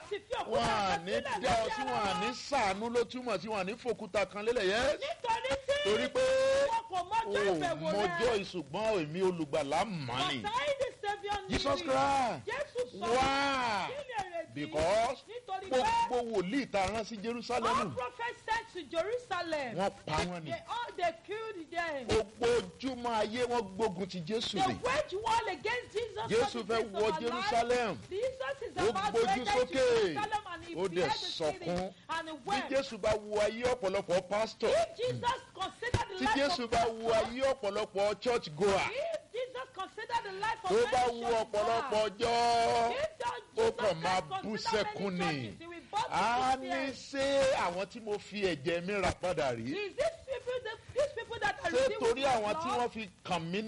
sì fi òkúta wọn à kan ní sílẹ̀ dá ọ lórí sí ara wọn à ní sàánú ló túmọ̀ sí wọn à ní fòkúta kan lélẹ̀ yẹn nítorí tí torí pé wọn kò mọjọ́ o ìbẹ̀wò mọjọ́ rẹ̀ ìṣùgbọ́n èmi olùgbàlà mọ̀ ni ọ̀tá ìdí saviour ní Jesus Christ jésù sọ wá kí ni èrèdí because nítorí pé gbogbo wòlíì tá a rán sí all Jerusalem prophets sent to jerusalem wọ́n pa wọ́n ni they all they killed them gbogbo ojúmọ́ ayé wọ́n gbógun ti Jésù they ni wage war against jesus Jésù for the fẹ́ sake of wọ our life. Jerusalem jesus is Ó about to gbójú enter sókè. jerusalem and he Ó dẹ̀ beheaded the city sọkún. and he bí wept Jésù bá wo ayé ọ̀pọ̀lọpọ̀ pásítọ̀ if jesus considered the tí life Jésù of bá wo pastor, ayé ọ̀pọ̀lọpọ̀ church goer if jesus considered the life of tó bá many wo church ọ̀pọ̀lọpọ̀ goers, ọjọ́ if the- ó Jesus kàn máa Christ bú considered sẹ́kún many ni. churches, he will burst a into ní tears. ṣé àwọn tí mo fi ẹ̀jẹ̀ mi rà padà rí Is this people that these people that are ṣé redeemed torí with their àwọn tí blood? wọ́n fi kàn mí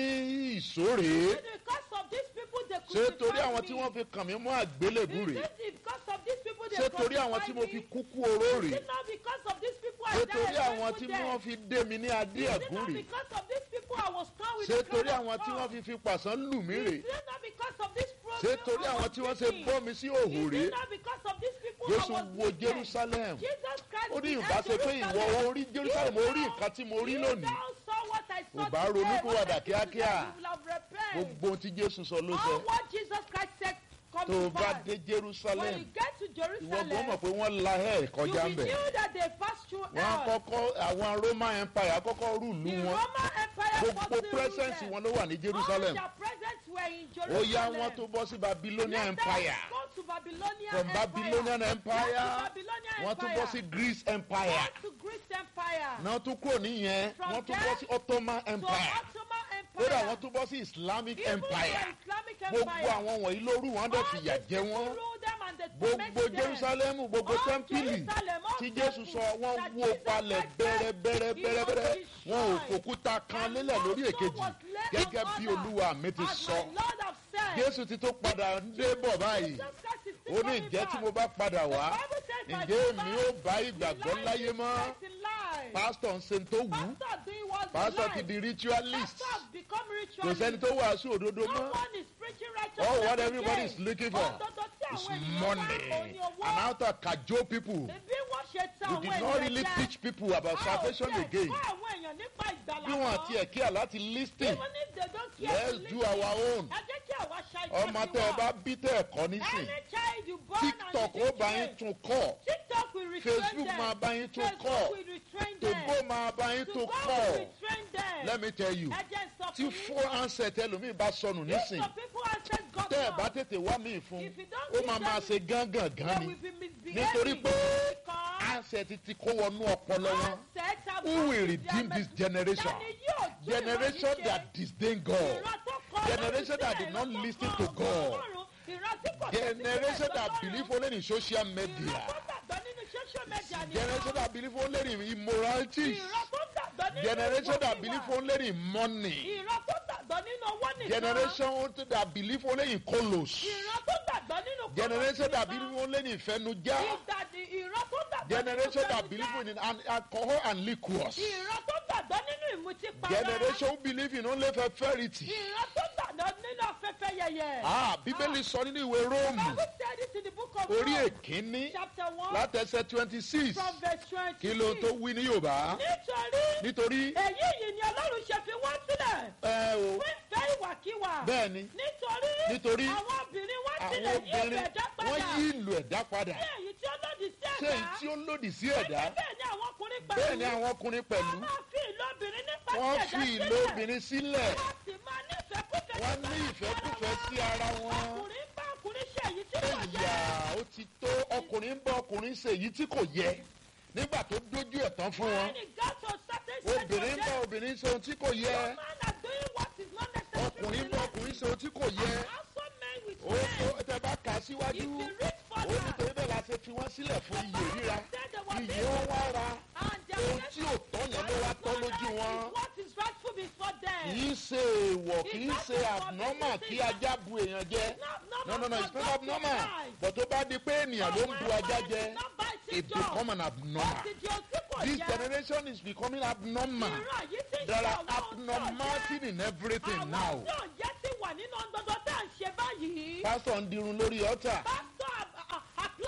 ní ìṣòrè Is it because of these people they ṣé torí crucified àwọn me? tí wọ́n fi kàn mí mọ́ àgbélébù Is rè it because of these people they ṣé torí àwọn tí crucified mo me? fi kúkú oró Is rè it not because of these people I ṣé died torí a àwọn tí painful wọ́n death? fi dé mi ní adé Is it ẹ̀gún not rè because of these people I was crowned with ṣé the crown torí of àwọn tí thorns? wọ́n fi fi pàṣán lù mí rè Is it not because of this problem ṣé torí I àwọn was tí wọ́n ṣe speaking? bọ́ mi sí òhò Is rè it not because of these people I Jésù was wo naked? Jerusalem Jesus Christ ó ní beheld ìbá ṣe pé ìwọ Jerusalem. orí Jerusalem orí nǹkan tí mo rí You lónìí now saw what I saw Ò bá today, ronúpìwàdà what I did today, kíákíá. you will have repaired. gbogbo ohun tí Jésù sọ ló sọ All what Jesus Christ said come tó o to bá pass. dé When Jerusalem you get to ìwọ gbọ́n Jerusalem, mọ̀ pé wọ́n la ẹ̀ you kọjá ń will bẹ̀ knew that they passed through wọ́n hell. kọ́kọ́ àwọn Roman Empire kọ́kọ́ rúùlù The wọn Roman Empire gbogbo firstly ruled presence them. wọn ló wà ní Jerusalem All their presence were in ó Jerusalem. yá wọn tó bọ́ sí Babylonian Let them Empire go to Babylonian from Empire. Babylonian Empire Go to Babylonian wọ́n tún Empire. bọ́ sí Greece Empire Go to Greece Empire. náà tún kúrò níyẹn From wọ́n tún there bọ́ sí Ottoman To Empire Ottoman Empire. kódà wọ́n tún bọ́ sí Islamic Even Empire the Islamic gbogbo Empire. àwọn wọ̀nyí ló rú wọn dẹ̀ All fìyà these jẹ people wọ́n rule them and they torment gbogbo them. Jerusalem gbogbo All tẹ́ḿpìlì Jerusalem, all tí Jésù temples sọ wọ́n that wó Jesus palẹ̀ Christ said bẹ́rẹ́bẹ́rẹ́ he bẹ́rẹ́bẹ́rẹ́ was wọn ò destroyed. fòkúta kan And lélẹ̀ lórí no èkejì stone was laid gẹ́gẹ́ on bí other. Olúwa mi ti As sọ my Lord have said. Jésù ti tó padà ń dé bọ̀ báyìí Jesus Christ is still ó ní coming ìjẹ́ tí back. mo bá padà wá The Bible says, "My ǹjẹ́ èmi brother, ó bá ìgbàgbọ́ life láyé is mọ́ Christ in life." pásítọ̀ ń ṣe tó wù ú Pastor doing what's pásítọ̀ right. ti di ritualist Pastor has become kò ritualist. sẹ́ni tó wàásù òdodo No mọ́ one is preaching righteousness all what again. everybody is looking for Òdodo tí is àwọn ènìyàn wá, money òun ni owó. and how to cajole people Bí wọ́n ṣe ta you àwọn did ènìyàn not really jẹ. teach people about A ò salvation tiẹ̀ again kọ́ àwọn èèyàn nípa ìgbàlà bí wọn mọ́. àti ẹ̀kí àláti listing Even if they don't care let's to do listen, our own ẹ jẹ́ kí àwa ṣa ìjọ ọmọ tiwa. tẹ́ ẹ bá bí tẹ́ ẹ kọ́ nísìn Any child you born tiktok and ó you bá yín teach tún kọ́ TikTok will retrain Facebook them. máa bá yín tún Facebook kọ́. will retrain them. tògbó máa bá yín To tún go kọ́ will retrain them. let me tell you Ẹ jẹ́ n sọ tí fún fún yín. ansẹ̀t ẹlòmíì bá sọnù If nísìn some people answer God tẹ́ ẹ bá now, tètè wá míì fún If you don't ó give máa máa them- ṣe gángan they gan ni will be misbehaving. nítorí pé Because ansẹ̀t ti kó wọnú ọpọlọ wọn assets have who will gone to redeem their this generation Dani yóò tún generation ìwà yìí that ṣe. disdain God Ìran tó kọ generation Ọlọ́run that sílẹ̀, did not ìran tó listen kọ to God. Ọlọ́run, ìran tí kò tẹ́tí sílẹ̀ generation that sọ́lọ́run. believe only in social Ìran media tó gbàgbọ́ nínú social media nìkan. generation that believe only in immorality Ìran tó gbàgbọ́ nínú generation that ìwà believe kíwà. only in money Ìran tó gbàgbọ́ nínú owó nìkan. generation that believe only in kolos Ìran tó gbàgbọ́ nínú kọ́kọ́ generation that nìkan. believe only in ìfẹnujá Ìdàdí ìran tó gbàgbọ́ nínú generation that fẹnujá. believe in an- alcohol and liquors Ìran tó gbàgbọ́ nínú ìmutípara. generation who believe in only fertility Ìran tó gbàgbọ́ nínú afẹ́fẹ́ yẹyẹ. ah bíbélì sọ nínú ìwé róòmù Bible said it in the book of orí Rome, èkínní chapter one látẹsẹ̀ twenty six from verse twenty. kí ló tó wí ní yorùbá Nítorí nítorí èyí yìí ni Ọlọ́run ṣe fi wọ́n sílẹ̀ ẹ o fún ìfẹ́ ìwàkiwà. bẹ́ẹ̀ ni Nítorí Nítorí àwọn obìnrin wọ́n àwọn sílẹ̀ yí obìnrin ìfẹ̀dá wọ́n padà. yí ìlú ẹ̀dá padà Bí èyí tí ó lòdì sí ṣé ẹ̀dá. èyí tí ó lòdì sí ẹ̀dá Bẹ́ẹ̀ ni àwọn ọkùnrin pẹ̀lú. bẹ́ẹ̀ ni àwọn ọkùnrin pẹ̀lú Wọ́n máa fi ìlú obìnrin nípa wọ́n sí ẹ̀dá fi ìlú sílẹ̀. obìnrin sílẹ̀ Wọ́n sì máa nífẹ̀ẹ́ kúfẹ̀ẹ́ wọ́n ní ìfẹ́kúfẹ́ sí ara wọn Ọkùnrin bá ọkùnrin ṣe èyí tí kò ìyá yẹ. ó ti tó ọkùnrin ń bá ọkùnrin ṣe èyí tí kò yẹ nígbà tó dójú ẹ̀ tán fún wọn When it got to a certain stage of obìnrin ń bá death, obìnrin ṣe ohun tí kò yẹ man are doing what is not necessary ọkùnrin ń in bá life. ọkùnrin ṣe ohun tí kò yẹ Also men with ó tó men. tẹ bá kà á síwájú If you read ó further, nítorí bẹ́ẹ̀ la ṣe fi wọ́n sílẹ̀ fún iyè ríra said they were iyè being wọn wá ra and their ohun tí ò tọ́ yẹn ló wá tọ́ lójú wọn. What is rightful before them. kì í ṣe èèwọ̀ kì í ṣe abnormal kí ajá bu èèyàn jẹ no no no it's not abnormal but tó bá di pé ènìyàn ló ń bu ajá jẹ it become an abnormal this generation is becoming abnormal there are abnormality in everything now Àwọn yóò jẹ́ sí wà nínú ọgbọ́dọ̀ tá à ń ṣe báyìí. pastor ń dirun lórí ọ̀tà Pastor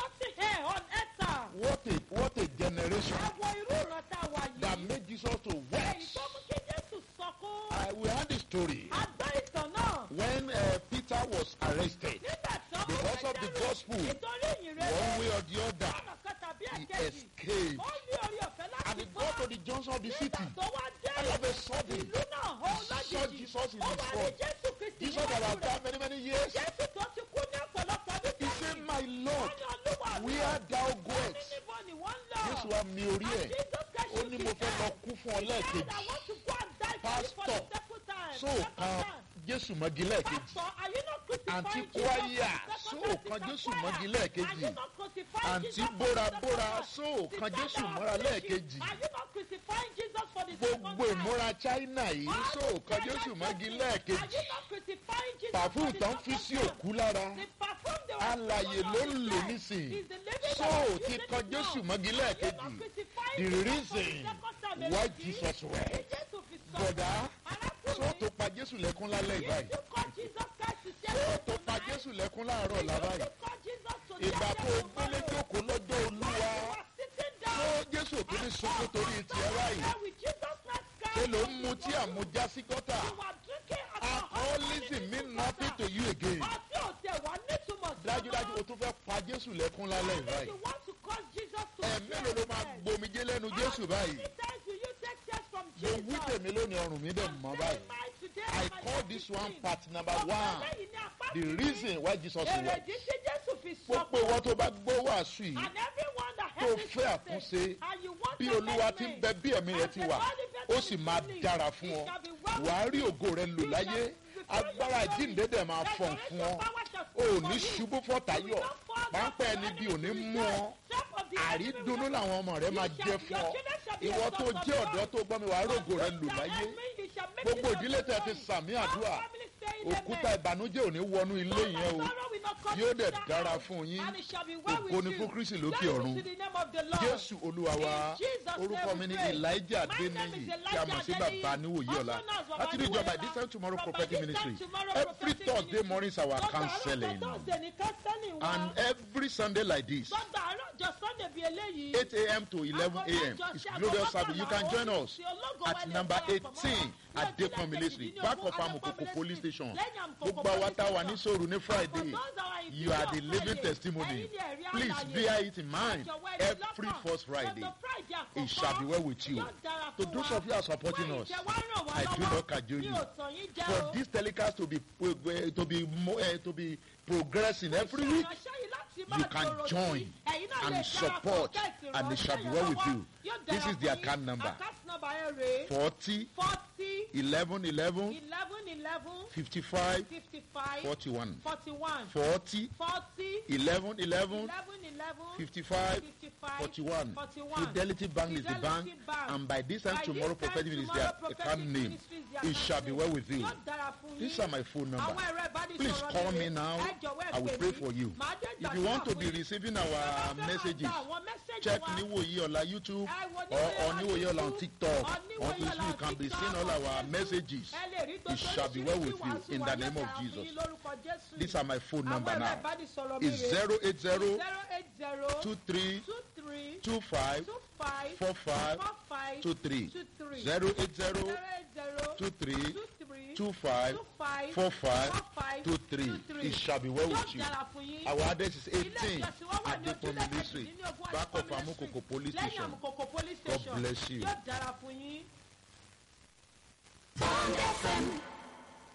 generation ẹ wo irú ìran tá a wà that yìí. made Jesus to èyí wept. tó mú kí Jésù sọkún. I we had the story a gbọ́ ìtàn náà. when uh, Peter was arrested nígbà tí wọ́n mú because of the Pétérù gospel ìtorí ìyìn rere. one way or the other ọ̀nà kan tàbí he ẹ̀kejì. escaped ó ní orí ọ̀fẹ́ láti and he gbọ́. got to the junction of the city nígbà tó wá dé all of a sudden ìlú náà ó he saw lójijì. Jesus in ó his wá ní front Jésù Kristi Jesus that níwájú has rẹ̀. died many many years Jésù tó ti kú ní ọ̀pọ̀lọpọ̀ ọdún he sẹ́yìn. said my Lord Wọ́n ní Olúwa mi. where thou Wọ́n ní goest níbo ni wọ́n ń lọ. Jésù wa mi orí ẹ̀ ó ní mo fẹ́ lọ kú fún ọ lẹ́ẹ̀kejì Pastor, so kan Jésù mọ́gi lẹ́ẹ̀kejì àǹtí kwaya so kan Jésù mọ́gi lẹ́ẹ̀kejì àǹtí bórabóra so kan Jésù mọ́ra lẹ́ẹ̀kejì gbogbo ìmúra China yìí so kan Jésù mọ́gi lẹ́ẹ̀kejì pàfún tán fi sí òkú lára alàyè ló ń lò nísìnyí so ti kan Jésù mọ́gi lẹ́ẹ̀kejì the reason why Jesus wept bọ̀dá so tó pa Jésù lẹ́kún lálẹ́ ìbáyìí so tó pa Jésù lẹ́kún láàárọ̀ làbáyìí ìgbà tó o gbélé jókòó lọ́jọ́ olúwa so Jésù tó ní sunkún torí tiẹ̀ báyìí ṣe ló ń mu tí àmujá sí gọ́tà alcoholism mean nothing to you again dájúdájú o tún fẹ́ pa Jésù lẹ́kún lálẹ́ ìbáyìí ẹ̀mélòó ló máa gbomijé lẹ́nu Jésù báyìí mo wí tèmi lónìí ọrùn mi dẹ̀ mọ́ báyìí I call this one part number one the reason why Jesus wept Èrèdí tí Jésù fi gbogbo ìwọ tó bá gbọ́ wàásù yìí And everyone that tó helps fẹ́ àtúnṣe and you want bí to olúwa make ti ń me, bẹ bí ẹ̀mí rẹ ti wà ó sì máa dára fún ọ wàá rí ògo rẹ lò láyé agbára ìjíǹde dẹ̀ máa fọ̀n fún ọ ò ní ṣubú fọ́tàyọ̀ páńpẹ́ ẹni bí ò ní mú ọ àrídùnnú làwọn ọmọ rẹ máa jẹ fún ọ ìwọ tó jẹ́ ọ̀dọ́ tó gbọ́ mi wàá rògo rẹ lò láyé gbogbo ìdílé tẹ ti sàmì àdúrà òkúta ìbànújẹ́ ò ní wọnú ilé yẹn o yóò dẹ̀ dára fún yín ògo ni fún Kristi lókè ọ̀run Jésù Olúwa wa orúkọ mi ni Elijah Adeniyi tí a mọ̀ sí bàbá níwòye ọ̀la láti rí ìjọba this time tomorrow prophetic ministry every Thursday morning is our counseling and every Sunday like this Sọ́dọ̀ àárọ̀ ọjọ́ Sunday bíi eléyìí. 8 a.m. to 11 a.m. It's glorious service. You can join us at number 18 Adekunle Street, back of Amokoko Police Station. Gbogbo àwa tá a wà ní sòrò ní Friday. You are the living testimony. Please bear it in mind every first Friday. It shall be well with you. To those of you who are supporting us, I do not cajole you. For this telecast to be uh, to be mo- uh, to be progressing every week, you can join and support and it shall be well with you. This is the account number. Account number ẹ rèé. 40 forty 11 11 eleven eleven 55 fifty five 41. forty one 40 forty 11 11 eleven eleven 55 fifty five 41. forty one. Fidelity Bank is the bank, Fidelity Bank. and by this time By tomorrow, this time prophetic ministry, tomorrow, their prophetic account name. ministry is their It shall be well with you. Yóò dára fún These yín. are my phone number. Àwọn ẹ̀rọ ìbánisọ̀rọ̀ Please mi call rèé. me now. Ẹ jọ̀wọ́ ẹ I will pè pray mí. for you. Màá dé If you want to gbàdúrà be fún yín. receiving Bàbá our fẹ́ máa messages, gba àwọn messages check wa. Niwoye Ola YouTube Ẹ wo or Niwoye on Ola Niwoye Ola on YouTube, TikTok. on On Niwoye this Ola you can be TikTok, seeing all on our Facebook. messages. Ẹ lè rí It gbogbo shall be well with oríṣiríṣi you wàásù in wa the yóò name of dára fún Jesus. yín lórúkọ Jésù. These are my phone number Àwọn ẹ̀rọ now. ìbánisọ̀rọ̀ mi It's rèé. 080 zero eight zero 23 two three 25 two five 45 four five 23 two three 080 zero eight zero 23 two three 25 two five 45 four five 23. two three. It shall be well with Yóò you. dára fún yín. Our address is Ilé 18 ìjọsìn wa wà ní Adekunle ojúlé District, kejìdínlógún back of Adekunle Amokoko Street, Police lẹ́yìn Station. Amokoko Police God Station. bless you. Yóò dára fún yín. Bond FM